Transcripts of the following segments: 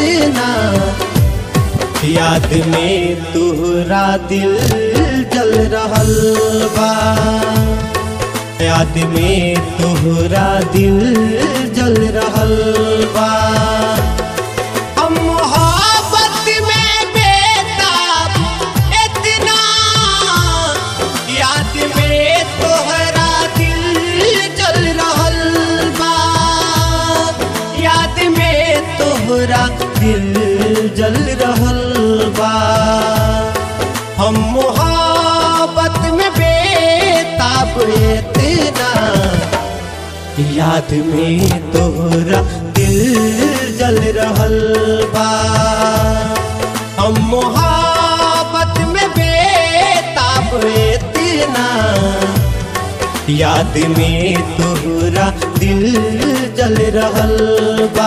इतना याद में तुहरा दिल जल रहल बा याद में तुहरा दिल जल रहल बा हम मोहब्बत में बेताब इतना याद में तोहरा दिल जल रहल बा याद में तोहरा दिल जल रहल बा हम मोहब्बत में बेताब इतना याद में तोहरा दिल जल रहल बा हम मोहब्बत में बेताब इतना याद में तोहरा दिल जल रहल बा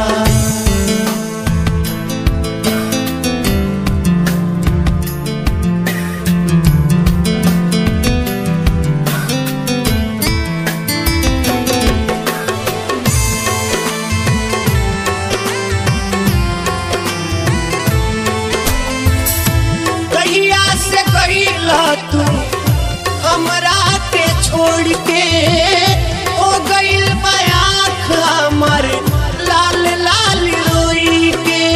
कहिया से गईला तू हमरा के छोड़ के हो गईल बयाख हमर लाल लाल रोई के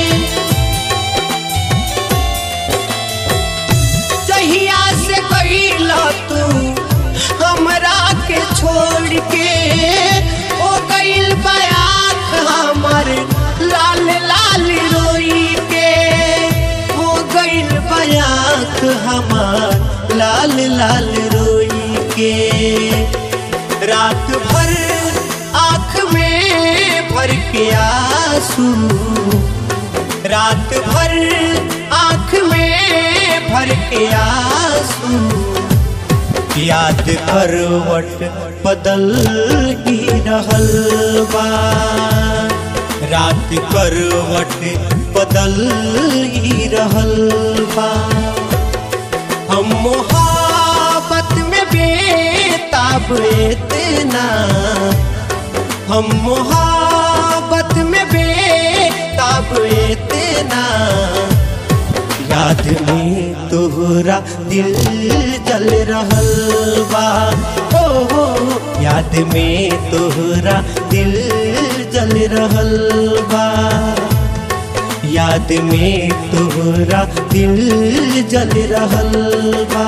कहिया से गईला तू हमरा के छोड़ के हो गईल बयाख हमर लाल लाल रोई के हो गईल बयाख हमार लाल लाल रोई के रात भर आँख में भर के आंसू रात भर आँख में भर के आंसू याद करवट बदल ही रहल बा रात करवट बदल ही रहल बा हम मोहब्बत में बेताब इतना हम मोहब्बत में बेताब इतना याद में तोहरा दिल जल रहल बा ओ हो याद में तोहरा दिल जल रहल बा याद में तोहरा दिल जल रहल बा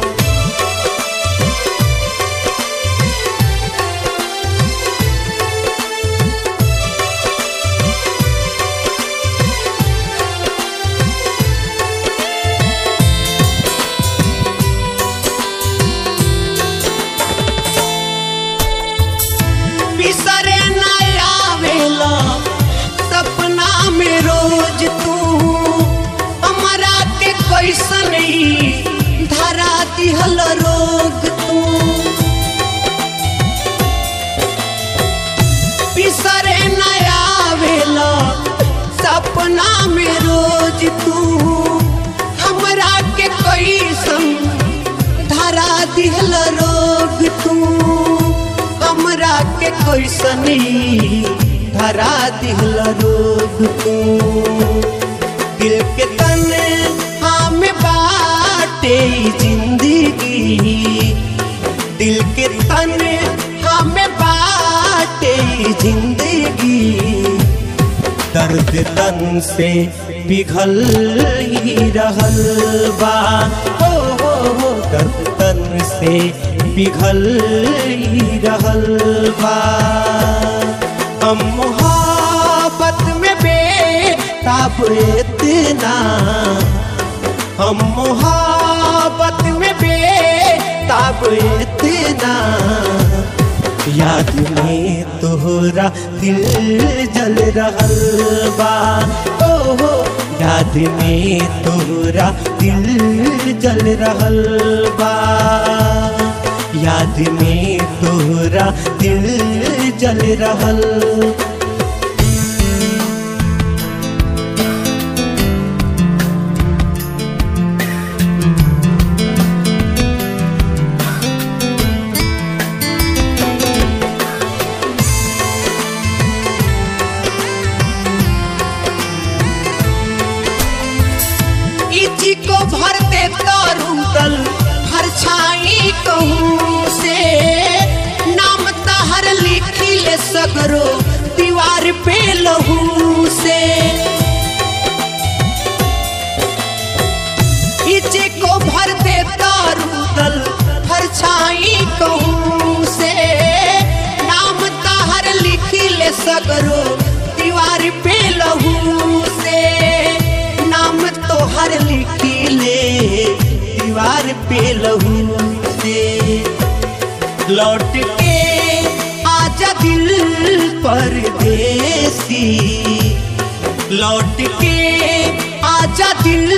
बिसरे न आवेला सपना में रोज तू हमरा के कैसन ई धरा दिहल रोग तू बिसरे न आवेला सपना में रोज तू हमरा के कैसन धरा दिहल रोग तू हमरा के कैसनी धरा दिहल रोग तू दिल के तन हम बाटे ई जिंदगी दिल के तन हम बाटे ई जिंदगी दर्द तन से पिघल ही रहल बा हो हो हो दर्द तन से पिघल ही रहल बा हम मोहब्बत में बेताब इतना हम मोहब्बत में बेताब इतना याद में तोहरा दिल जल रहल बा ओ हो याद में तोहरा दिल जल रहल बा याद में तोहरा दिल जल रहल इची को भर दे तो रूदल हर छाई कहूँ से नाम तहर लिखी ले सगरो दीवार पे लहू से इची को भर दे तो रूदल हर छाई कहूँ से नाम तहर लिखी ले सगरो दीवार पे लहू से नाम तोहर लिखी ले दीवार पे लहू से लौट के आजा दिल परदेसी लौट के आजा दिल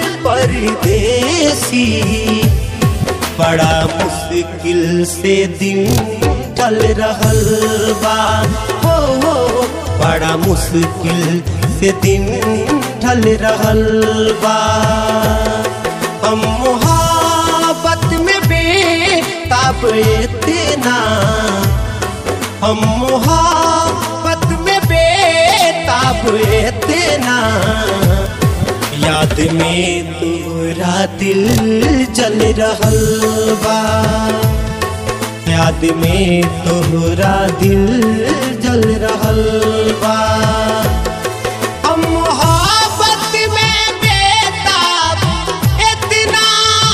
परदेसी बड़ा मुश्किल से दिन चल रहल बा हो हो बड़ा मुश्किल से दिन ढल रहल बा हम मोहब्बत में बेताब इतना हम मोहब्बत में बेताब इतना याद में तोरा दिल जल रहल बा याद में तोहरा दिल जल रहल बा हम मोहब्बत में बेताब इतना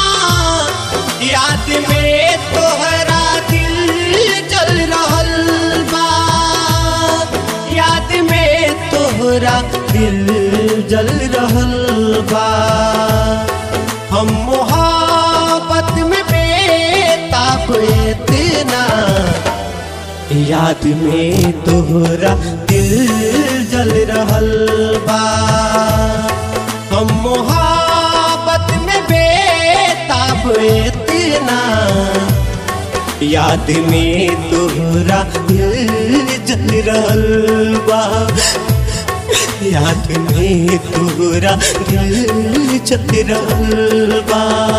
याद में तोहरा दिल जल रहल बा याद में तोहरा दिल जल रहल बा हम मोहब्बत में बेताब इतना याद में तोहरा दिल जल रहल बा हम मोहब्बत में बेताब इतना याद में तोहरा दिल जल रहल बा याद में तोहरा दिल जल रहल बा